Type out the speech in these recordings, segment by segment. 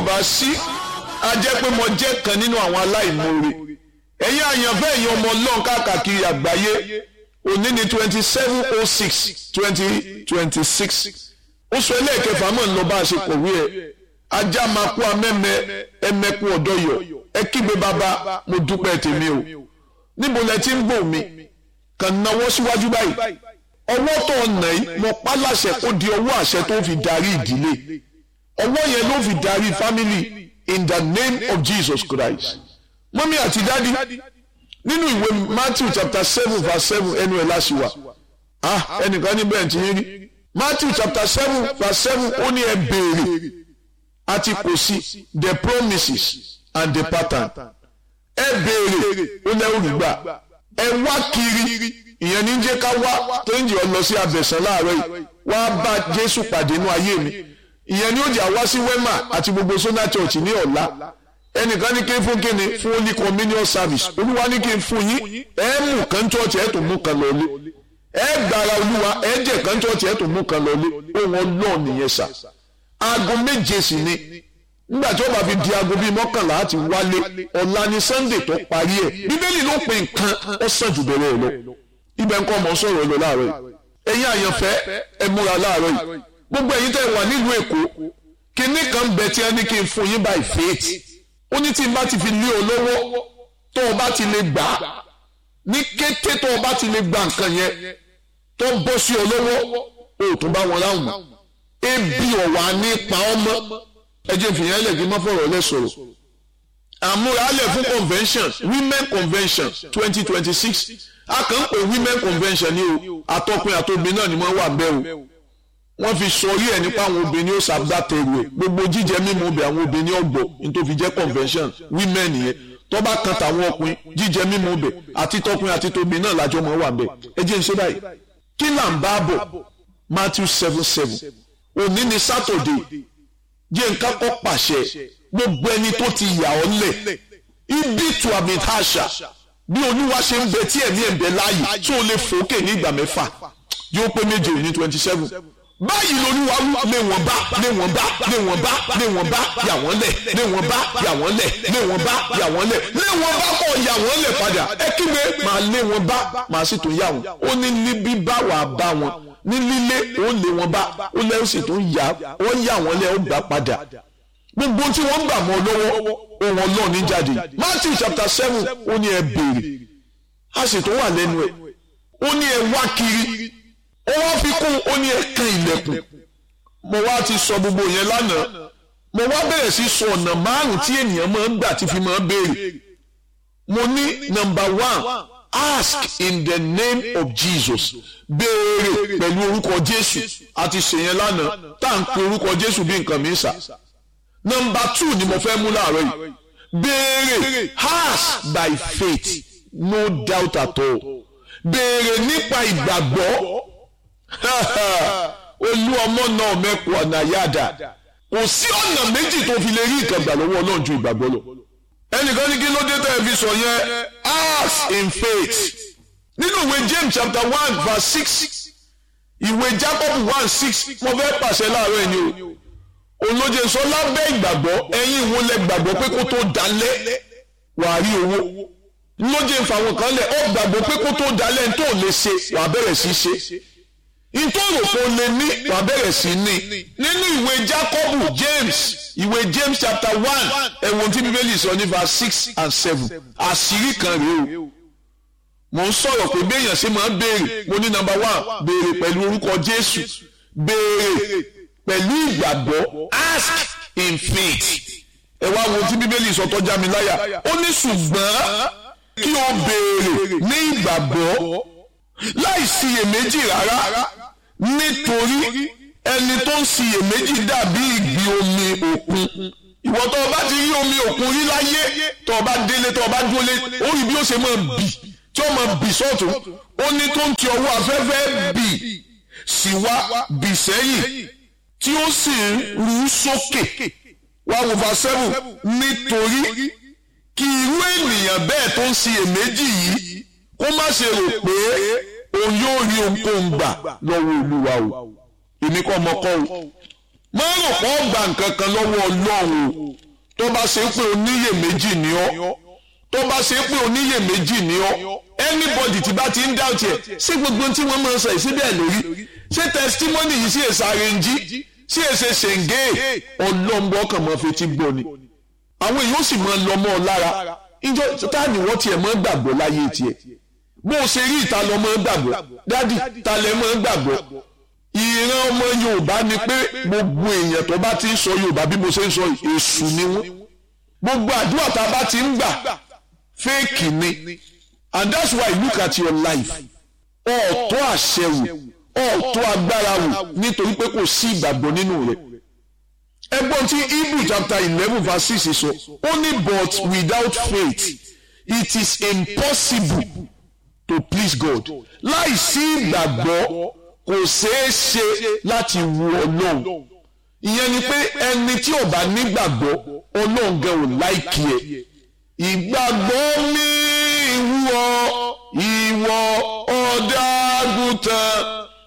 bá sí a jẹ́ pé mo jẹ́ kan nínú àwọn aláìmoore ẹ̀yin àyànfẹ́ ẹ̀yin ọmọ ọlọ́run káàkiri àgbáyé òní ní twenty seven oh six twenty twenty six oṣù ẹlẹ́ẹ̀kẹfà mọ̀ ń lọ bá a ṣe kọ̀wé ẹ̀ ajá máa kú amẹ́mẹ́ ẹmẹ́kú ọ̀dọ́ yọ ẹ kígbe bàbá mo dúpẹ́ tèmi o níbo lẹ ti ń gbọ́ mi kàn náwó síwájú báyìí ọwọ́ tó ọ̀nà yìí mo pa láṣẹ kó di ọwọ́ àṣẹ tó fi darí ìdílé ọwọ́ yẹn ló fi darí family in the name of Jesus Christ mọ́mí àti dádì nínú ìwé Matthew chapter seven verse seven ẹnu ẹ̀ láṣìwà ah ẹnìkan níbẹ̀ ti yín rí Matthew chapter seven verse seven ó ní ẹ béèrè àti kò sí the promises and the pattern ẹ béèrè ó lẹ́wọ̀n gbà ẹ wá kiri ìyẹn ní jẹ́ ká wá tó ń jẹ́ ọ lọ sí abẹ̀sán láàárọ̀ yìí wá bá Jésù pàdé inú ayé mi ìyẹn ní ó jà wá sí wema àti gbogbo sona church ní ọ̀la ẹnìkan ní kí n fún kíni fún holy communion service olúwa ní kí n fún yín ẹ mú kan church ẹ tó mú kan lọlé ẹ gbàrà olúwa ẹ jẹ kan church ẹ tó mú kan lọlé ohun ọlọ́ọ̀ nìyẹn sà aago méje sì ni nígbà tí ó bá fi di aago bíi mọ́kànlá àti wálé ọ̀la ni sunday tó parí ẹ̀ bíbélì ló pe nǹkan ó sàn jù bẹ̀rẹ̀ ẹ̀ lọ ibẹ̀ ń kọ́ ọmọ sọ̀rọ̀ lọ láàárọ̀ yìí ẹ̀yin àyànfẹ́ ẹ múra láàárọ̀ yìí gbogbo ẹ̀yin tẹ́ wà nílùú èkó kinní kan bẹ tí a ní kí n fún yín by faith ó ní tí n bá ti fi lé ọ lọ́wọ́ tó o bá ti lè gbà á ní kété tó o bá ti lè gba nǹkan yẹn tó bọ́ sí ọ lọ́wọ́ o ò tún bá wọn láwùn mọ́ ebi ọ̀wà nípa ọmọ ẹ jẹ́ fìyẹn lẹ̀ kí n má fọ̀rọ̀ lẹ̀ sọ̀rọ̀ àmúralẹ̀ fún convention women convention twenty twenty six a kàn ń pè women convention ní o àtọkùn àtobìn náà ni wọ́n wà bẹ́ẹ̀ o wọ́n fi sọrí ẹ̀ nípa àwọn obìnrin ó ṣàgbàtẹ̀rù ẹ̀ gbogbo jíjẹ mímu obì àwọn obìnrin ọ̀gbọ̀ nítorí fi jẹ́ convention women yẹn tó bá kan tàwọn ọkùnrin jíjẹ mímu obì àti tọkùnrin àti tóbi náà lájọ mọ́ wà bẹ́ẹ̀ ẹ jẹ́ n ṣe báyìí kí là ń bá bọ̀ Matthew seven seven òní ni Saturday jẹ́ nǹkan kọ́ pàṣẹ gbogbo ẹni tó ti yà ọ́ lẹ̀ ibi tu àmì àṣà bí olúwa ṣe ń bẹ tí ẹ̀mí ẹ̀ ń bẹ láàyè tí o lè fòókè ní ìgbà mẹ́fà yóò pé méje ní twenty seven báyìí lolúwa lé wọn bá lé wọn bá lé wọn bá lé wọn bá yà wọ́n lẹ̀ lé wọn bá yà wọ́n lẹ̀ lé wọn bá yà wọ́n lẹ̀ lé wọn bá kọ̀ yà wọ́n lẹ̀ padà ẹ kígbe màá lé wọn bá màá sì tún yà wọ́n ó ní níbí bá wàá bá wọn ní lílé ó lé wọn bá ó lẹ́ ó sì tún yà ó yà wọ́n lẹ̀ ó gbà padà gbogbo tí wọ́n gbà mọ́ lọ́wọ́ ohun ọlọ́run ní jáde Matthew chapter seven ó ní ẹ béèrè a sì tún wà lẹ́nu ẹ̀ ó ní ẹ wá kiri ó wá fi kún ó ní ẹ kan ilẹ̀kùn mo wá ti sọ gbogbo yẹn lánàá mo wá bẹ̀rẹ̀ sí sọ ọ̀nà márùn-ún tí ènìyàn máa ń gbà tí fi máa ń béèrè mo ní number one ask in the name of Jesus béèrè pẹ̀lú orúkọ Jésù àti ṣèyẹn lánàá tá à ń pe orúkọ Jésù bí nǹkan mi sà nọmba two ni mo fẹ́ mú láàárọ̀ yìí béèrè ask by faith no doubt at all béèrè nípa ìgbàgbọ́ olú ọmọ náà mẹ́kù ọ̀nà yáda kò sí ọ̀nà méjì tó fi lè rí ìkàgbà lọ́wọ́ Ọlọ́run ju ìgbàgbọ́ lọ ẹnìkan ní kí ló dé tẹ́ ẹ fi sọ yẹn ask in faith nínú ìwé James chapter one verse six ìwé Jacob one six mo fẹ́ pàṣẹ láàárọ̀ ẹni o olóje sọ lábẹ́ ìgbàgbọ́ ẹ̀yin wo lẹ gbàgbọ́ pé kó tó dalẹ̀ wàá rí owó lóje ìfàwọn kan lẹ̀ ọ gbàgbọ́ pé kó tó dalẹ̀ tó lè ṣe wàá bẹ̀rẹ̀ sí ṣe ìtòrò kò lè ní wàá bẹ̀rẹ̀ sí ní nínú ìwé Jákọ́bù James ìwé James chapter one ẹ̀wọ̀n tí bíbélì sọ ní verse six and seven àṣírí kan rèé o mo ń sọ̀rọ̀ pé béèyàn ṣe máa ń béèrè mo ní number one béèrè pẹ̀lú orúkọ Jésù béèrè pẹ̀lú ìgbàgbọ́ ask in faith ẹ wá wo tí bíbélì sọ tó já mi láyà ó ní ṣùgbọ́n kí o béèrè ní ìgbàgbọ́ láì ṣiyèméjì rárá nítorí ẹni tó ń ṣiyèméjì dàbí ìgbì omi òkun ìwọ tó o bá ti rí omi òkun rí láyé tó o bá délé tó o bá dúró lé ó rí bí ó ṣe máa bì tí ó máa bì sọ́tún ó ní tó ń ti ọwọ́ afẹ́fẹ́ bì sí wá bì sẹ́yìn tí ó sì ń rú sókè wá wo verse seven nítorí kí irú ènìyàn bẹ́ẹ̀ tó ń ṣiyèméjì yìí kó má ṣe rò pé òun yóò rí ohunkóhun gbà lọ́wọ́ olúwa o èmi kọ́ ọmọ kọ́ o máa rò pọ̀ gbà nǹkan kan lọ́wọ́ ọlọ́run o tó bá ṣe pé oníyèméjì ni ọ́ tó bá ṣe pé oníyèméjì ni ọ́ anybody tí bá ti ń doubt ẹ̀ ṣé gbogbo tí wọ́n máa ń sọ ìsíbẹ̀ lórí ṣé testimony yìí sí èsà rẹ̀ǹjì sí èsè ṣèǹgé ọlọ́mbọ́ kan máa fi ti gbọ́ ni àwọn èèyàn sì máa lọ mọ́ ọ lára ìjọ táàní wọ́n tiẹ̀ máa gbàgbọ́ láyé tiẹ̀ bó o ṣe rí ìta lọ máa gbàgbọ́ dádì ta lẹ máa gbàgbọ́ ìran ọmọ Yorùbá ni pé gbogbo èèyàn tó bá ti ń sọ Yorùbá bí mo ṣe ń sọ èṣù ni wọ́n gbogbo àdúrà tá a bá ti ń gbà fẹ́ẹ̀kì ni and that's why look at your life ọ̀ọ́tọ́ àṣẹ wò ọ̀ọ́tọ́ agbára wò nítorí pé kò sí ìgbàgbọ́ nínú rẹ̀ ẹgbọ́n tí Hebrew chapter eleven verse six sọ ó ní but without faith it is impossible to please God láì sí ìgbàgbọ́ kò ṣeé ṣe láti wu Ọlọ́run ìyẹn ni pé ẹni tí ò bá nígbàgbọ́ Ọlọ́run gan ò láìkí ẹ̀ ìgbàgbọ́ mi ìwọ ìwọ ọ̀dàgùtàn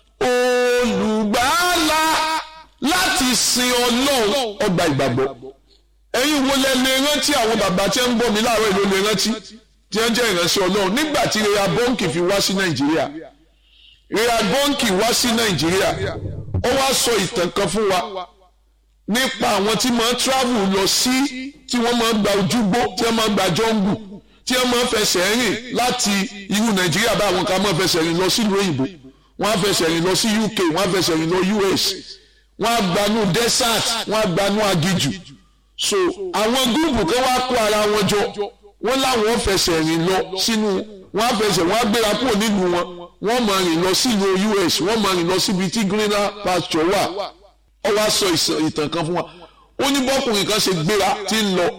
olùgbàlà láti sin ọlọ́run ọgbà ìgbàgbọ́ ẹ̀yin wo lẹ lè rántí àwọn bàbá tí ń bọ̀ mí láàárọ̀ ìlú lè rántí tí wọ́n jẹ́ ìránṣẹ́ ọlọ́run nígbà tí rera bọ́ǹkì fi wá sí nàìjíríà rera bọ́ǹkì wá sí nàìjíríà ó wá sọ ìtàn kan fún wa nípa àwọn tí máa ń travel lọ sí tí wọ́n máa ń gba ojúgbó tí wọ́n máa ń gba jọ́ngù tí wọ́n máa ń fẹsẹ̀ rìn láti irú nàìjíríà bá àwọn kan máa ń fẹsẹ̀ rìn lọ sílùú òyìnbó wọ́n á fẹsẹ̀ rìn lọ sí UK wọ́n á fẹsẹ̀ rìn lọ US wọ́n á gbanú desert wọ́n á gbanú agijù so àwọn gúrùpù kan wá kó ara wọn jọ wọ́n láwọn fẹsẹ̀ rìn lọ sínú wọ́n á fẹsẹ̀ wọ́n á gbéra kúrò nílùú wọn wọ́n máa rìn lọ sílùú US wọ́n máa rìn lọ síbi tí greener pasture wà ó wá sọ ìtàn kan fún wa ó ní bọ́kùnrin kan ṣe gbéra tí ń lọ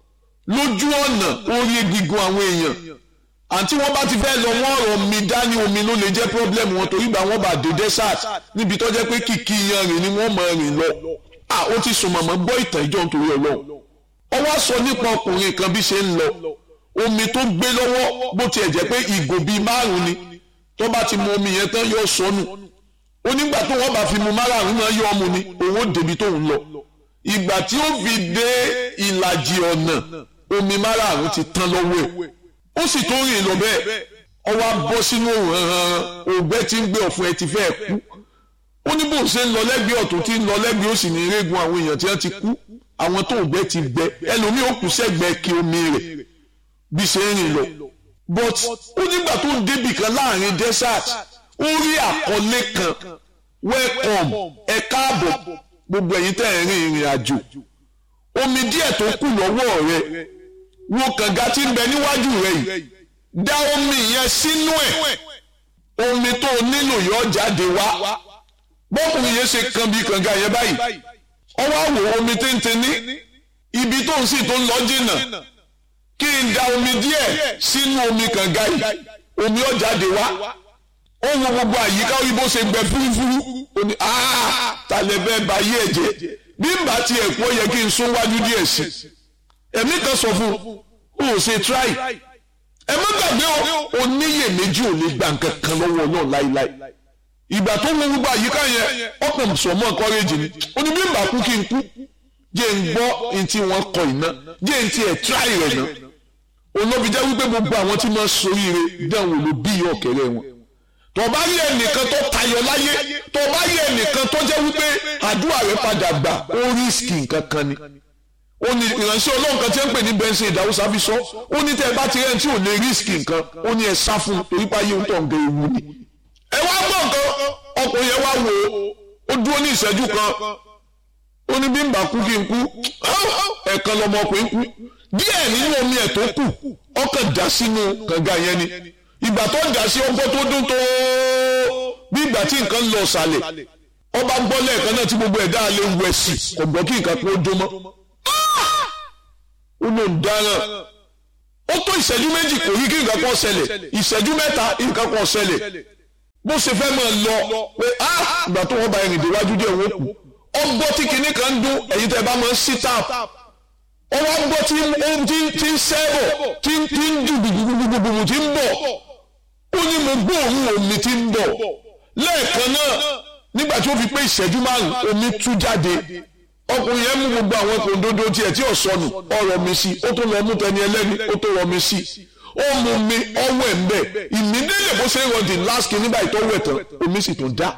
lójú ọ̀nà orí egungun àwọn èèyàn àǹtí wọ́n bá ti fẹ́ lọ wọ́n rọ̀ mi dání omi ló lè jẹ́ pọ́blẹ́mù wọn torí gbà wọ́n bá dé desert níbi tó jẹ́ pé kìkì yanrìn ni wọ́n máa rìn lọ à ó ti sùn mọ̀mọ́ gbọ́ ìtàn ìjọ nítorí ọlọ́run ó wá sọ nípa ọkùnrin kan bí ṣe ń lọ omi tó gbé lọ́wọ́ bó tiẹ̀ jẹ́ pé ìgò bíi márùn-ún ni tó bá ti mu omi yẹn tán yóò sọnù onígbà tó wọ́n bá fi mu márùn-ún náà yọ ọmọ ni òun ó débi tóun lọ ìgbà tí ó fi dé ìlàjì ọ̀nà omi márùn-ún ti tán lọ́wọ́ ẹ̀ ó sì tó rìn lọ bẹ́ẹ̀ ó wá bọ́ sínú ògbẹ́ tí ń gbé ọ̀fun ẹ ti fẹ́ kú ó ní bó ṣe ń lọ lẹ́gbẹ̀ẹ́ ọ̀tún tí ń lọ lẹ́gbẹ̀ẹ́ òsì ní irégun àwọn èèyàn tí wọ́n ti kú àwọn tó ògbẹ́ ti gbẹ ẹlòmíì ó kù sẹ́gbẹ̀ẹ́ kí omi rẹ̀ bí ṣe ń rìn lọ but ó nígbà tó ń débì kan láàrin desert ó rí àkọlé kan welcome ẹ káàbọ̀ gbogbo ẹ̀yin tẹ́ ẹ̀ rìn ìrìn àjò omi díẹ̀ tó kù lọ́wọ́ rẹ̀ wo kànga tí ń bẹ níwájú rẹ yìí dá omi yẹn sínú ẹ̀ omi tó o nílò yọ jáde wá bọ́kùnrin yẹn ṣe kan bí kànga yẹn báyìí ọ wá wò omi téńté ní ibi tó ń sì tó ń lọ jìnnà kí n da omi díẹ̀ sínú omi kànga yìí omi ọ jáde wá ó wo gbogbo àyíká orí bó ṣe gbẹ fúrúfúrú ó ní tàlẹ́ fẹ́ ba yé ẹ̀jẹ̀ bí n bá tiẹ̀ kú ó yẹ kí n sún wájú díẹ̀ sí i ẹ̀mí kan sọ fún o ò ṣe try ẹ má gbàgbé o oníyèméjì ò lè gba nǹkan kan lọ́wọ́ náà láíláí ìgbà tó mú gbogbo àyíká yẹn ọkàn sọmọ encourage ni ó ní bí n bá kú kí n kú jẹ́ n gbọ́ n tí wọ́n kọ iná jẹ́ n tí ẹ̀ try rẹ̀ náà olóbi jẹ́ wípé gbogbo àwọn tí wọ́n soríire dẹ́wọ̀n ló bí ọ̀kẹ́rẹ́ wọn tó bá yẹ ẹnìkan tó tayọ láyé tó bá yẹ ẹnìkan tó jẹ́ wípé àdúrà rẹ̀ padà gbà ó rísìkì nǹkan kan ni ó ní ìránṣẹ́ ọlọ́run kan tí ń pè ní bẹ́ńsì ìdáwọ́sá fi sọ ó ní tẹ́ ẹ bá ti rẹ́ tí ò lè rísìkì nǹkan ó ní ẹ sá fún un torí páyé ń tọ̀ ń gẹ ewu ni. ẹ wá gbọ́ nǹkan ọkùnrin yẹn wá wò ó ó dúró ní ìṣẹ́jú kan ó ní bí n bá kú kí n kú ẹ̀ẹ̀kan lọmọkùnrin kú díẹ̀ nínú omi ẹ̀ tó kù ọkàn dá sínú kànga yẹn ni ìgbà tó dá sí ọgbọ́n tó dún tó bí ìgbà tí nǹkan lọ sàlẹ̀ ọba gbọ́ lẹ́ẹ̀kan náà tí gbogbo ẹ̀dá lè wẹ̀ sí kò gbọ́ kí nǹkan kó dún mọ́ ó ló ń dáràn ó tó ìṣẹ́jú méjì kò rí kí nǹkan kan ṣẹlẹ̀ ìṣẹ́jú mẹ́ta nǹkan kan ṣẹlẹ̀ bó ṣe fẹ́ máa lọ pé á ìgbà tó wọ́n bá ẹ̀rìn déwájú díẹ̀ wọ́n kù ó gbọ́ tí kinní kan ń dún ẹ̀yin tẹ́ bá máa ń sí tap ó wá gbọ́ tí tí ń sẹ́bọ̀ tí tí ń ju gbùgbùgbùgbùgbù tí ń bọ̀ ó ní mo gbọ́ òun omi tí ń bọ̀ lẹ́ẹ̀kan náà nígbà tí ó fi pé ìṣẹ́jú márùn omi tú jáde ọkùnrin yẹn mú gbogbo àwọn kòńdódó tiẹ̀ tí ò sọnù ọ̀rọ̀ mi sí ó tó lọ mú tẹni ẹlẹ́ni ó tó rọ mi sí ó mú mi ọwọ́ ẹ̀ ń bẹ̀ ìmídélé bó ṣe ń rọdì láṣkì nígbà ìtọ́wọ́ ẹ̀tàn omi sì tún dá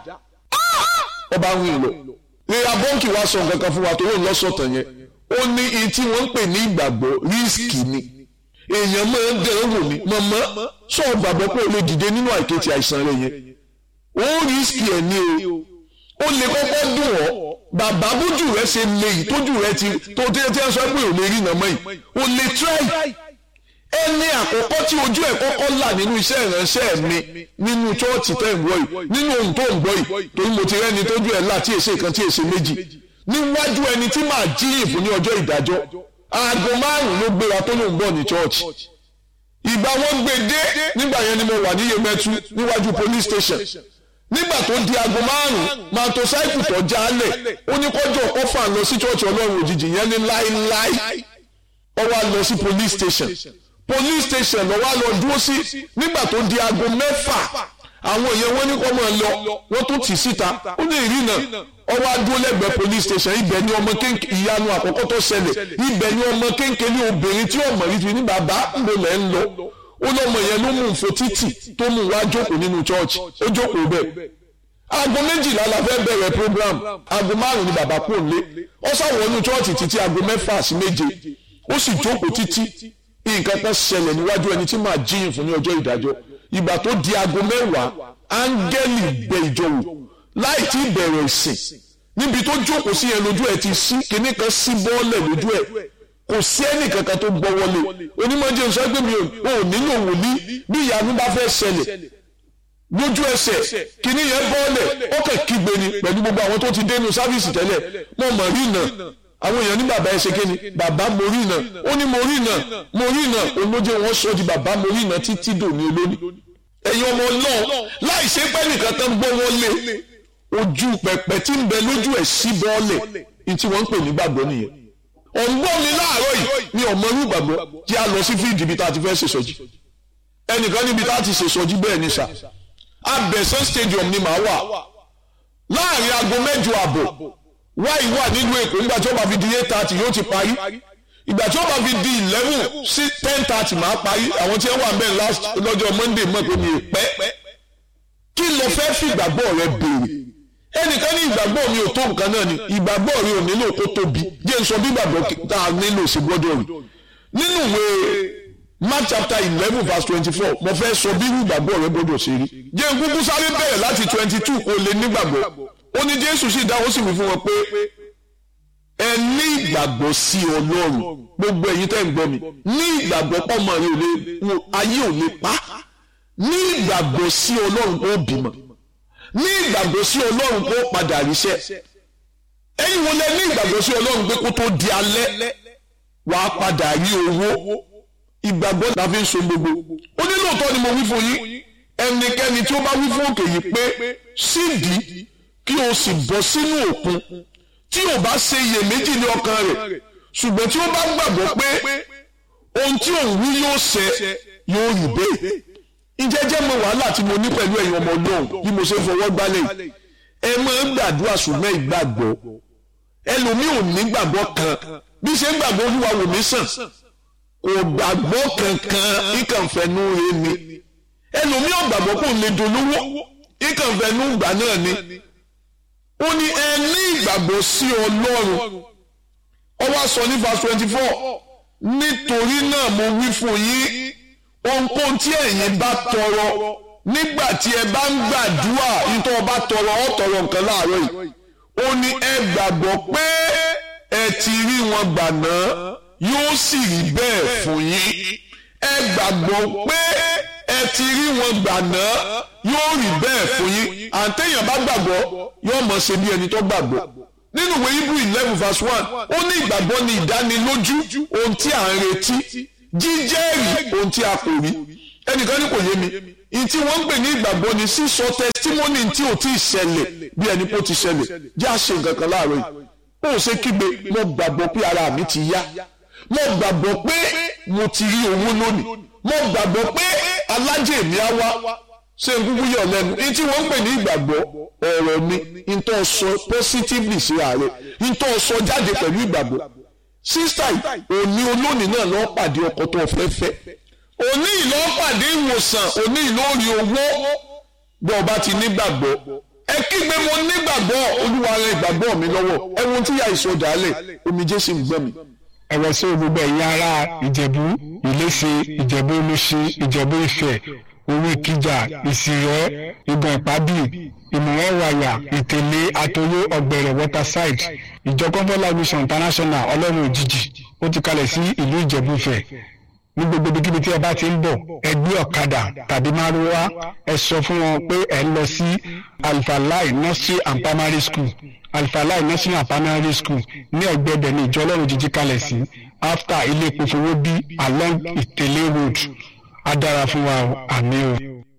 ọba ń rìn lọ rírà bọ́ǹkì wa sọ nǹkan kan fún wa tó lóun lọ́sọ̀tàn yẹn ó ní iye tí wọ́n ń pè ní ìgbàgbọ́ rísíkì ni èèyàn máa ń dẹ̀rẹ́ wò ní mọ̀mọ́ sọ gbàgbọ́ pé o lè dìde nínú àìkètì àìsàn rẹ yẹn ó rísíkì ẹ̀ ní o ó lè kọ́kọ́ dùn ọ́ bàbá bójú rẹ ṣe lè yìí tójú rẹ ti tó tẹ́ tẹ́ sọ pé ò lè rí nàmọ́ yìí ó lè try ẹni àkọ́kọ́ tí ojú ẹ̀ kọ́kọ́ là nínú iṣẹ́ ìránṣẹ́ mi nínú chọ́ọ̀tì tẹ́ ń gbọ́ yìí nínú ohun tó ń gbọ́ yìí torí mo ti rẹ́ni tójú ẹ̀ là tí èsè kan tí èsè méjì níwájú ẹni tí màá jíyìn fún ní ọjọ́ ìdájọ́ aago márùn-ún ló gbéra tó lóun bọ̀ ní chọ́ọ̀chì ìgbà wọn gbé dé nígbà yẹn ni mo wà ní Yemẹtu níwájú police station nígbà tó di aago márùn-ún màtòsáìkù tó jálẹ̀ ó ní kọjọ́ kọfà lọ sí chọ́ọ̀chì ọlọ́run òjijì yẹn ní láíláí ó wá lọ sí police station police station ló wá lọ dúró sí nígbà tó di aago mẹ́fà àwọn èèyàn wọn ní kọ́ mọ̀ lọ wọ́n tún tì síta ó ní ìrìnà ó wá dúró lẹ́gbẹ̀ẹ́ police station ibẹ̀ ni ọmọ kéńké ìyanu àkọ́kọ́ tó ṣẹlẹ̀ ibẹ̀ ni ọmọ kéńké ní obìnrin tí ọmọ rí fi ní bàbá mo lẹ̀ ń lọ ó lọ́mọ yẹn ló mú nfo títì tó mú wá jókòó nínú church ó jókòó bẹ́ẹ̀ aago méjìlá la fẹ́ bẹ̀rẹ̀ program aago márùn-ún ni bàbá kò lé ó ṣàwọnú church títí aago mẹ́fà sí méje ó sì jókòó títí nǹkan kan ṣẹlẹ̀ níwájú ẹni tí màá jíyìn fún ní ọjọ́ ìdájọ́ ìgbà tó di aago mẹ́wàá áńgẹ́lì bẹ ìjọ wò láì tí bẹ̀rẹ̀ ìsìn níbi tó jókòó sí yẹn lójú ẹ̀ ti sí kinní kan sí bọ́ọ̀lẹ̀ lójú ẹ̀ kò sí ẹnì kankan tó gbọ́ wọlé onímọ̀jẹ̀ sọ pé mi ò nílò wòlíì bí ìyanu bá fẹ́ ṣẹlẹ̀ lójú ẹsẹ̀ kinní yẹn bọ́ọ̀lẹ̀ ó kàn kígbe ni pẹ̀lú gbogbo àwọn tó ti dénú sáfíìsì tẹ́lẹ̀ mo mọ̀ rí náà àwọn èèyàn ní bàbá ẹ ṣe kí ni bàbá mo rí náà ó ní mo rí náà mo rí náà olóje wọn sọ di bàbá mo rí náà títí dòní olóní ẹ̀yin ọmọ náà láì ṣe pẹ́ nìkan tán gbọ́ wọn lé ojú pẹpẹ tí ń bẹ lójú ẹ̀ sí bọ́ọ̀lẹ̀ ní tí wọ́n ń pè ní gbàgbọ́ nìyẹn ọ̀ngbọ́n mi láàárọ̀ yìí mi ò mọ irú gbàgbọ́ tí a lọ sí fíìdì ibi tá a ti fẹ́ ṣèṣọ́jí ẹnìkan níbi tá a ti ṣèṣọ́jí bẹ́ẹ̀ ni sà abẹ́sán stadium ni màá wà láàrin aago mẹ́jọ àbọ̀ wáyé wà nílùú èkó nígbà tí ó bá fi di eight thirty yóò ti parí ìgbà tí ó bá fi di eleven sí ten thirty máa parí àwọn tí wọ́n wà bẹ́ẹ̀ last lọ́jọ́ monday mọ̀ pé mi ì pẹ́ kí ló fẹ́ fi ìgbàgbọ́ rẹ béèrè ẹnìkan ní ìgbàgbọ́ mi ò tó nǹkan náà ni ìgbàgbọ́ rẹ ò nílò kó tóbi jẹ́ n sọ bí ìgbàgbọ́ tá a nílò sí gbọ́dọ̀ rí nínú ìwé mark chapter eleven verse twenty-four mo fẹ́ sọ bí ìgbàgbọ́ rẹ gbọ́dọ̀ ṣe rí jẹ́ n kúkú sáré bẹ̀rẹ̀ láti twenty-two kó lè nígbàgbọ́ ó ní jésù sì dáhùn sì wí fún wọn pé ẹ ní ìgbàgbọ́ sí ọlọ́run gbogbo ẹ̀yin tẹ́ ń gbọ́ mi ní ìgbàgbọ́ pọ́mọ rẹ ò lè ayé ò lè pa ní ìgbàgbọ́ sí ọlọ́run kó bímọ ní ìgbàgbọ́ sí ọlọ́run kó padà ríṣẹ́ ẹ̀yin wo lẹ ní ìgbàgbọ́ sí ọlọ́run pé kó tó di alẹ́ wàá padà rí owó ìgbàgbọ́ la fi ń so gbogbo ó ní lóòótọ́ ni mo wí fún yín ẹnikẹ́ni tí ó bá wí fún òkè yìí pé sídìí kí o sì bọ́ sínú òkun tí o bá ṣe iyèméjì ní ọkàn rẹ̀ ṣùgbọ́n tí o bá gbàgbọ́ pé ohun tí òun wí yóò ṣẹ yóò rí bẹ́ẹ̀ ìjẹ́jẹ́ mọ wàhálà tí mo ní pẹ̀lú ẹ̀yin ọmọ ọlọ́run bí mo ṣe fọwọ́ gbálẹ̀ ẹ máa ń gbàdúrà ṣùgbọ́n ìgbàgbọ́ ẹlòmíì ò ní gbàgbọ́ kan bí ṣe ń gbàgbọ́ olúwa wò mí sàn kò gbàgbọ́ kankan ìkànfẹ́nu rẹ̀ ni ẹlòmíì ò gbàgbọ́ kò lè dolówó ìkànfẹ́nu gbà náà ni ó ní ẹ ní ìgbàgbọ́ sí ọlọ́run ó wá sọ ní verse twenty four nítorí náà mo wí fún yín ohunkóhun tí ẹ̀yin bá tọrọ nígbà tí ẹ bá ń gbàdúrà nítorí ọba tọrọ ọ tọrọ nǹkan láàárọ̀ yìí ó ní ẹ gbàgbọ́ pé ẹ ti rí wọn gbà náà yóò sì rí bẹ́ẹ̀ fún yín ẹ gbàgbọ́ pé ẹ ti rí wọn gbà náà yóò rí bẹ́ẹ̀ fún yín àtẹ̀yàn bá gbàgbọ́ yóò mọ̀ ṣe bí ẹni tó gbàgbọ́ nínú ìwé Hebrew eleven verse one ó ní ìgbàgbọ́ ní ìdánilójú ohun tí à ń retí jíjẹ́rìí ohun tí a kò rí ẹnìkan ní kò yé mi ìyí tí wọ́n ń pè ní ìgbàgbọ́ ni sísọ tẹsítímọ́nì tí ò tí ì ṣẹlẹ̀ bí ẹni pé ó ti ṣẹlẹ̀ jẹ́ àṣẹ nǹkan kan láàárọ̀ yìí ó ṣe kígbe mo gbàgbọ́ pé ara mi ti yá mo gbàgbọ́ pé mo ti rí owó lónìí mo gbàgbọ́ pé alájẹ mi á wá ṣé n kúkú yọ̀ lẹ́nu ní tí wọ́n ń pè ní ìgbàgbọ́ ọ̀rọ̀ ni n tó sọ positively sí ààrẹ n tó sọ jáde pẹ̀lú ìgbàgbọ́ sísítà òní olónìí náà lọ́ọ́ pàdé ọkọ tó fẹ́ fẹ́ òní ìlọ́ọ́ pàdé ìwòsàn òní ìlórí owó bọ́ ọba ti nígbàgbọ́ ẹ kígbe mo nígbàgbọ́ olúwa rẹ ìgbàgbọ́ mi lọ́wọ́ ẹ wo tí ìyá ìsọdàálẹ̀ omijé sì ń gbọ́ mi. ẹ̀wẹ̀ sí gbogbo ẹ̀yin ará ìjẹ̀bú ìléṣe ìjẹ̀bú olóṣì ìjẹ̀bú ifẹ̀ orí ìkìjà ìsìrẹ́ ìgbọ̀n ìpábì ìmọ̀wáwàyà ìtẹ̀lé àtòyé ọ̀gbẹ̀rẹ̀ waterside ìjọ kọ́ńtọ́lá mission international ọlọ́run òjijì ó ti kalẹ̀ sí ìlú ìjẹ̀bú ifẹ̀ ní gbogbo ibikíbi tí ẹ bá ti ń bọ̀ ẹ gbé ọ̀kadà tàbí márúwá ẹ sọ fún wọn pé ẹ ń lọ sí alfalai nursery and primary school alfalai nursery and primary school ní ẹ̀gbẹ́ ibẹ̀ ní ìjọ ọlọ́run jíjí kalẹ̀ sí after ilé epo fowó bí along ìtẹ̀lé road á dára fún wa o àmì o.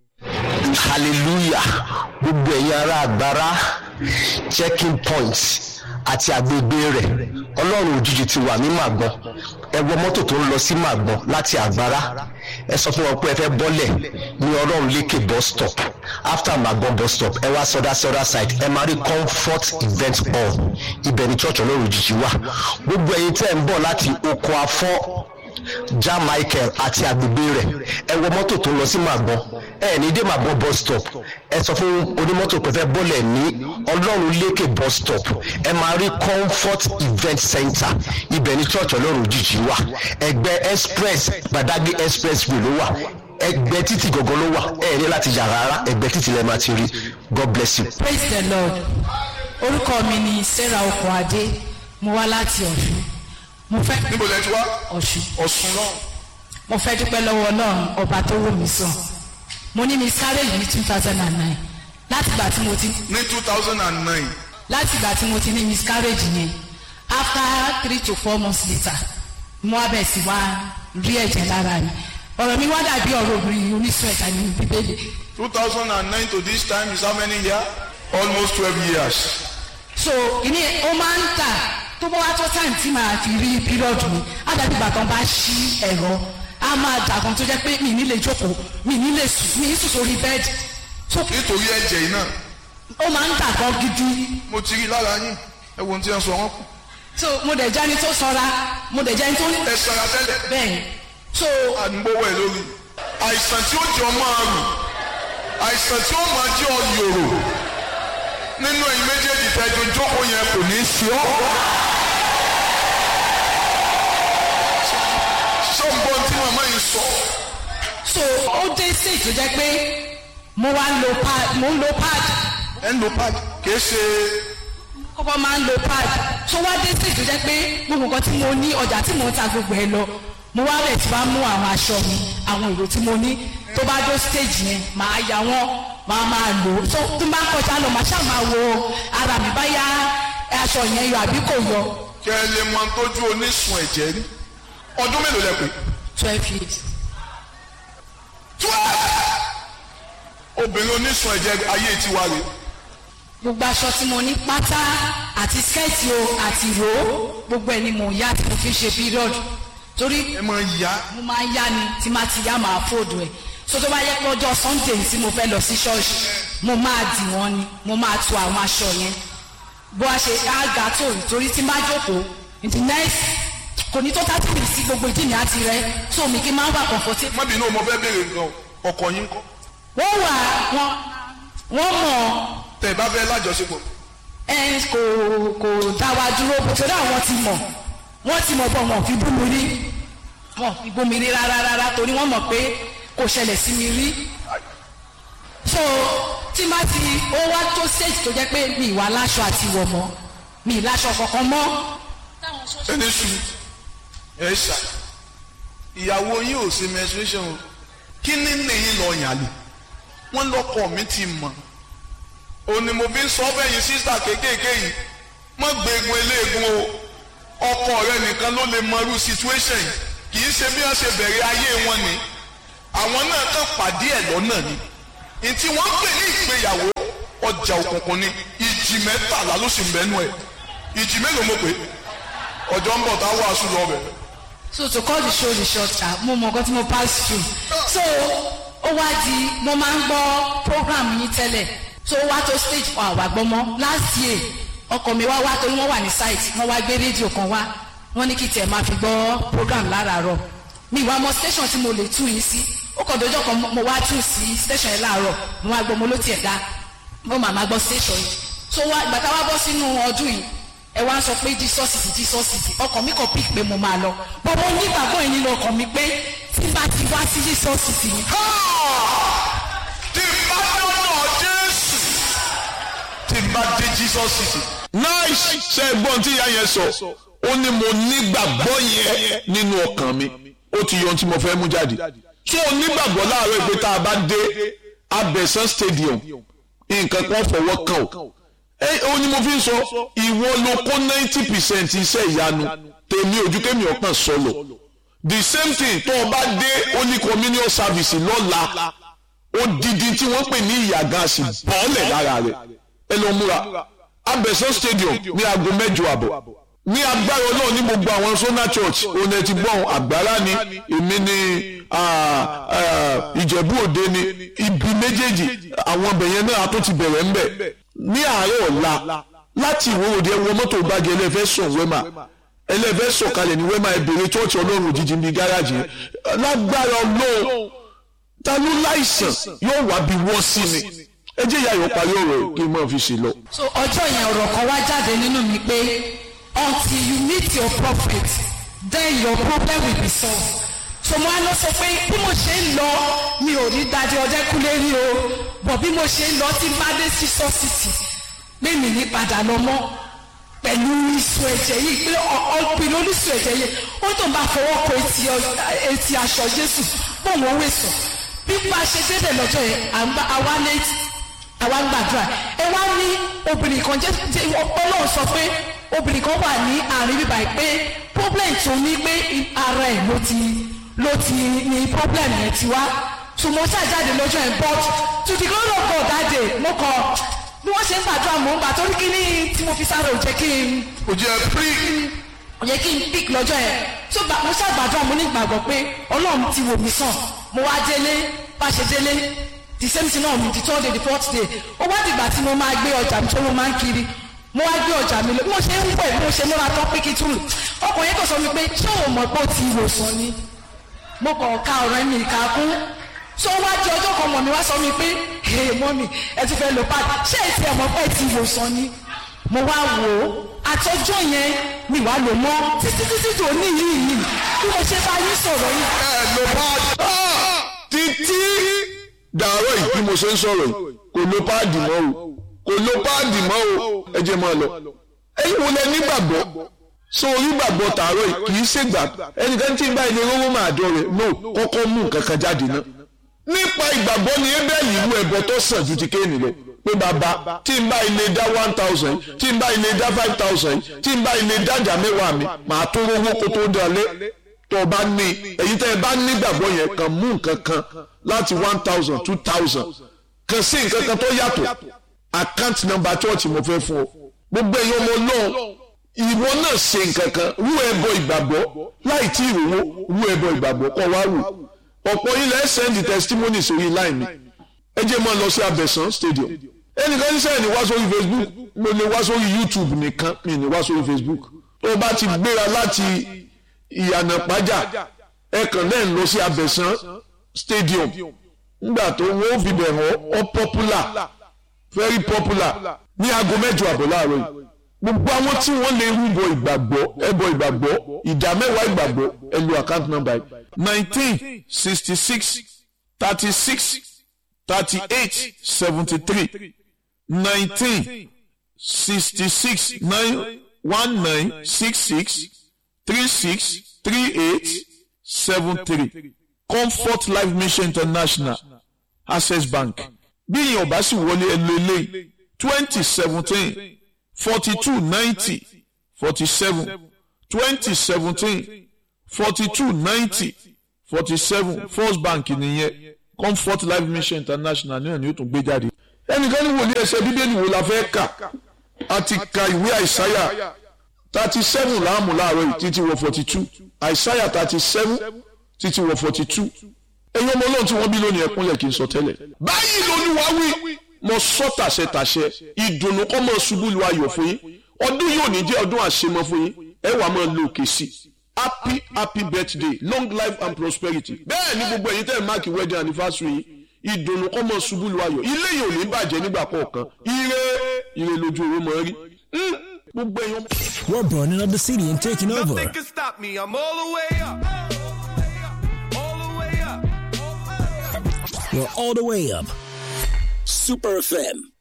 hallelujah gbogbo ẹ̀yin ará àgbára checking point àti agbègbè rẹ̀ ọlọ́run òjijì ti wà ní màgbọ́n ẹ wọ mọ́tò tó ń lọ sí màgbọ́n láti àgbára ẹ sọ fún wọn pé ẹ fẹ́ bọ́lẹ̀ ní ọlọ́run lékè bus stop after màgbọ́n bus stop ẹ wá sọdá sọdá side ẹ máa rí comfort event hall ibẹ̀ ni church ọlọ́run òjijì wà gbogbo ẹ̀yin tẹ́ ń bọ̀ láti oko afọ́ ja michael àti agbègbè rẹ̀ ẹ wọ mọ́tò tó ń lọ sí màgbọ́n ẹ ní dé màgbọ́n bus stop ẹ sọ fún onímọ́tò pé fẹ́ bọ́lẹ̀ ní ọlọ́run lékè bus stop ẹ máa rí comfort event center ibẹ̀ ní church ọlọ́run òjijì wà ẹgbẹ́ express gbadagbe expressway ló wà ẹgbẹ́ títì gọ́gọ́ ló wà ẹ ní láti yà rárá ẹgbẹ́ títì lẹ́ẹ̀ máa ti rí god bless you. praise the lord orúkọ mi ni sarah okunade mo wá láti ọ̀ṣun mo fẹ́ níbo lẹ ti wá ọ̀ṣun ọ̀sùn náà mo fẹ́ dúpẹ́ lọ́wọ́ ọlọ́run ọba tó wò mí sàn mo ní miscarriage ní two thousand and nine láti ìgbà tí mo ti ní two thousand and nine láti ìgbà tí mo ti ní miscarriage yẹn after three to four months later mo wá bẹ̀ sí wá rí ẹ̀jẹ̀ lára mi ọ̀rọ̀ mi wá dàbí ọ̀rọ̀ obìnrin oníṣun ẹ̀ka ní bíbélì two thousand and nine to this time is how many years almost twelve years. so ìní ó máa ń tà tó bá wá tó time tí màá fi rí period mi á dàbí ìgbà kan bá ṣí ẹ̀rọ á máa dàgbọ́n tó jẹ́ pé mi ní lè jókòó mi ní lè sùn mi ní sùn sórí bẹ́ẹ̀dì so nítorí ẹ̀jẹ̀ yìí náà ó máa ń dàgbọ́n gidi mo ti rí lára yín ẹ wo ohun tí wọ́n sọ wọ́n kù. so mo dẹ̀ jẹ́ni tó sanra mo dẹ̀ jẹ́ni tó ẹ sara tẹ́lẹ̀ bẹ́ẹ̀ ni. so àdúgbòwò ẹ̀ lórí. àìsàn tí ó jẹ́ ọmọ àrùn àìsàn tí ó máa jẹ́ ọ yòrò nínú ẹ̀yin méjèèjì tẹ́jọ jókòó yẹn kò ní í sí ọ́. sọ́ńbọ́n tí màmá yìí sọ. so ó dé stage tó jẹ́ pé mo wá ń lo pad mo ń lo pad ẹ̀ ń lo pad kìí ṣe kọ́kọ́ máa ń lo pad so wá dé stage tó jẹ́ pé gbogbo nǹkan tí mo ní ọjà tí mo ń ta gbogbo ẹ̀ lọ mo wá rẹ̀ tí wá mú àwọn aṣọ mi àwọn èrò tí mo ní tó bá dó stage yẹn màá ya wọ́n màá máa lò ó so tí n bá kọjá lọ màá ṣáà máa wo ara mi bá yá aṣọ yẹn yọ àbí kò yọ kẹ́ ẹ lè mọ tójú onísun ẹ̀jẹ̀ rí ọdún mélòó lẹ pé. twelve years obìnrin onísun ẹ̀jẹ̀ ayé tiwa rè gbogbo aṣọ tí mo ní pátá àti skẹ́ẹ̀tì o àti ìró gbogbo ẹ̀ ni mò ń yá tí mo fi ń ṣe period torí ẹ máa yá mo máa ń yá ni tí máa ti yá máa fòdù ẹ̀ so tó bá yẹ pé ọjọ́ sunday tí mo fẹ́ lọ sí ṣọ́ọ̀ṣì mo máa dì wọ́n ni mo máa tu àwọn aṣọ yẹn bó a ṣe àgà tó rí torí tí n bá jókòó in the next kò ní tó thirty minutes sí gbogbo ìdí mi àti rẹ so mi kí n máa wà comfortable. má bínú mo fẹ́ béèrè nǹkan ọkọ yín kọ́ wọ́n wà wọ́n wọ́n mọ̀ tẹ̀ ẹ bá fẹ́ lájọṣepọ̀ ẹ kò kò dá wa dúró torí àwọn ti mọ̀ wọ́n ti mọ̀ bọ̀ wọ́n fi bú mi rí wọ́n fi bú mi rí rárá rárá torí wọ́n mọ̀ pé kò ṣẹlẹ̀ sí mi rí so tí má ti ó wá tó stage tó jẹ́ pé mi ìwà láṣọ àti ìwọ̀ mọ́ mi ìláṣọ kankan mọ́ ẹni sùn ẹ ṣà ìyàwó yín ò sí menstruation o kí ní nìyí lọ yàn lè wọ́n lọ́kọ mi ti mọ̀ òní mo fi ń sọ bẹ́yìn sísà kéékèèké yìí mọ́ gbẹ̀gùn eléegun o ọkọ rẹ nìkan ló lè mọ irú situation yìí kì í ṣe bí wọ́n ṣe bẹ̀rẹ̀ ayé wọn ni àwọn náà kàn pàdé ẹ̀ lọ́nà ni ntí wọ́n pè ní ìgbéyàwó ọjà òkùnkùn ni ìjì mẹ́tàlá ló sì ń bẹ́nu ẹ̀ ìjì mélòó mo pè ọjọ́ ń bọ̀ tá a wàásù lọ bẹ̀. so to cut the show the short ah mo mọ nǹkan tí mo pass through so ó wá di mo máa ń gbọ́ program yín tẹ́lẹ̀ tó wá tó stage fún àwa gbọ́mọ́ last year ọkọ mi wá wá torí wọ́n wà ní site wọ́n wá gbé rédíò kan wá wọ́n ní kí tiẹ̀ máa fi gbọ́ program láràárọ̀ mi ìwà mọ station tí mo lè tú yín sí ó kàn dojọ́ kan mo wá tú sí station yẹn láàárọ̀ mo wá gbọ́ mo ló tiẹ̀ dá mo màmá gbọ́ station yìí so wá gbàtà wá bọ́ sínú ọdún yìí ẹ wá ń sọ pé jesus is jesus is ọkàn mi kàn pick pé mo máa lọ bọ́bọ́ nígbàgbọ́ yìí nínú ọkàn mi pé tí bá ti wá sí jesus is yìí tí bá dọ́nà jésù tí bá dé jesus city. nice ṣe gbọ́n tí ìyá yẹn sọ ó ní mo nígbàgbọ́ yẹn nínú ọkàn mi ó ti yọ ohun tí mo fẹ́ mú jáde tó o nígbàgbọ́ láàárọ̀ pé tá a bá dé abẹ́sán stadium nǹkan kan fọwọ́ kàn ó ẹ ó ní mo fi ń sọ ìwọ ló kó ninety percent iṣẹ́ ìyanu tèmi ojú kémi ọ̀pọ̀ sọlọ the same thing tó o bá dé holy communion service lọ́la odidi tí wọ́n pè ní ìyàgàn àsì bọ́ọ̀lẹ̀ lára rẹ̀ ẹ lọ múra abẹ́sán stadium ní aago mẹ́jọ àbọ̀ ní agbára náà ní gbogbo àwọn sona church òun ẹ ti gbọ́n àgbára ni èmi ni ìjẹ̀bú òde ni ibi méjèèjì àwọn ọbẹ̀ yẹn náà tó ti bẹ̀rẹ̀ ń bẹ̀ ní àárọ̀ ọ̀la láti ìwé òde ẹ wọ mọ́tò gbági ẹlẹ́fẹ́ sùn wẹ́mà ẹlẹ́fẹ́ sọ̀kalẹ̀ ní wẹ́mà ẹbẹ̀rẹ̀ church ọlọ́run òjijì ní gáràjì lágbára ọlọ́run ta ló láìsàn yóò wá bí wọ́n sí ni ẹ jẹ́ ìyá ìwọ parí ọ̀rọ̀ kí n máa fi ṣe lọ. so ọjọ́ yẹn ọ̀rọ̀ kan wá jáde nínú mi pé until you meet your prophet then your problem will be solved so mo á lọ sọ pé bí mo ṣe ń lọ mi ò rí dájú ọdẹkùnlé rí o bọ̀ bí mo ṣe ń lọ tí bá dé sí sọ́sìtì mímì ní padà lọ mọ́ pẹ̀lú ìṣù ẹ̀jẹ̀ yìí pé ọ̀pìn oníṣù ẹ̀jẹ̀ yìí ó tó bá fọwọ́ kọ etí aṣọ Jésù bóun ó wèsàn bí bá a ṣe débẹ̀ lọ́jọ́ yẹn àwa létí àwa ń gbàdúrà ẹ wá ní obìnrin kan jẹ́ ọlọ́run sọ pé obìnrin kan wà ní àárín bíbá yìí pé problem tó ní pé ara ẹ̀ ló ti ló ti ní problem yẹn ti wá ṣùgbọ́n ṣàjáde lọ́jọ́ yẹn but to the glory of God that day mo kọ bí wọ́n ṣe ń gbàdúrà mò ń gbà torí kí ní tí mo fi sáré ò jẹ́ kí n kò jẹ́ pírí. ò jẹ́ kí n pick lọ́jọ́ yẹn tó mo ṣàgbàdúrà mo ní ìgbàgbọ́ pé ọlọ́run ti wò mí sàn mo wá délé bá ṣe délé the same thing náà mi the third day the fourth day ó wá dìgbà tí mo máa gbé ọjà mi tó mo máa ń kiri mo wá gbé ọjà mi lọ bí mo ṣe ń wẹ̀ bí mo ṣe múra tán pé kí túlù ọkùnrin yẹn kò sọ mi pé ṣé o mọ̀ pé ó ti wòsàn ni mo kàn ká ọ̀rọ̀ mi ìka kún tó wá di ọjọ́ kan mọ̀ mi wá sọ mi pé ee mọ́mì ẹ ti fẹ́ lo pad ṣé ẹ ti ẹ̀ mọ̀ pé ẹ ti wòsàn ni mo wá wò ó àtọjọ́ yẹn mi wá lò mọ́ títí títí tó ní yìí yìí bí mo ṣe bá yín sọ̀rọ̀ yìí. ẹ lo pad títí dàárọ̀ yìí bí mo ṣe ń sọ̀rọ̀ yìí kò lo páàdì mọ́ o kò lo páàdì mọ́ o ẹ jẹ́ máa lọ. ẹ̀yin wo lẹ nígbàgbọ́ so onígbàgbọ́ tààrọ̀ yìí kì í ṣègbà ẹnìkan tí ń bá ilé rówó máa dọ̀ rẹ̀ no kọ́kọ́ mú nǹkan kan jáde náà. nípa ìgbàgbọ́ ni ebéèlì ìlú ẹ̀bọ tó sàn ju ti kéènì lọ pé bàbá tí ń bá ilé dá one thousand tí ń bá ilé dá five thousand tí ń bá ilé dájà mẹ́wàá mi màá tó rówó kó tó dalẹ̀ tó o bá ní èyí tẹ́ ẹ bá nígbàgbọ́ yẹn kàn mú nǹkan kan láti one thousand two thousand kàn sí nǹkan kan tó yàtọ̀ account number church mo fẹ́ fún ọ gbogbo èèyàn ọmọ náà ìwọ náà ṣe nǹkan kan rú ẹbọ ìgbàgbọ́ láì tí ìrówó rú ẹbọ ìgbàgbọ́ kọ́ wá rù ọ̀pọ̀ ilẹ̀ send testimony sórí line mi ẹ jẹ́ máa lọ sí abẹ́sán stadium ẹnìkan ní sẹ́yìn ní wá sórí facebook mo lè wá sórí youtube nìkan mi ní wá sórí facebook tó o bá ti gbéra láti ìyànà pàjá ẹ kàn lẹ́yìn lọ sí abẹ́sán stadium nígbà tó wọ́n fi bẹ̀ hàn ọ́ popular very popular ní aago mẹ́jọ àbọ̀ láàárọ̀ yìí gbogbo àwọn tí wọ́n lè rúbọ ìgbàgbọ́ ẹbọ ìgbàgbọ́ ìdá mẹ́wàá ìgbàgbọ́ ẹ lo account number yìí nineteen sixty six thirty six thirty eight seventy three nineteen sixty six nine one nine six six three six three eight seven three comfort life mission international access bank bí ìyẹn ò bá sì wọlé ẹ lo eléyìí twenty seventeen forty two ninety forty seven twenty seventeen forty two ninety forty seven first bank nìyẹn comfort life mission international náà ni ó tún gbé jáde. ẹnìkan ní wòlíì ẹsẹ̀ bíbélì wo la fẹ́ kà a ti ka ìwé àìsáyà thirty seven láàmú láàárọ̀ yìí títí wọ forty two àìsáyà thirty seven títí wọ forty two ẹ̀yin ọmọ ọlọ́run tí wọ́n bí lónìí ẹ̀kúnlẹ̀ kì í sọ tẹ́lẹ̀ báyìí lolúwa wí mo sọ tàṣẹ tàṣẹ ìdùnnú kọ́ mọ́ ṣubú lu ayọ̀ fún yín ọdún yóò ní jẹ́ ọdún àṣemọ fún yín ẹ wàá máa lo òkè sí happy happy birthday long life and prosperity bẹ́ẹ̀ ni gbogbo ẹ̀yin tẹ́ ẹ̀ máàkì wedding anniversary yín ìdùnnú kọ́ mọ́ ṣubú lu ayọ̀ ilé yìí ò ní bàjẹ́ nígbà kọ̀ọ̀kan ire ire lójú owó mọ̀ rí gbogbo ẹ̀yin ọmọ. We're burning up the city and taking over. Nothing can stop me. I'm all the way up. All the way up. We're all the way up. Super FM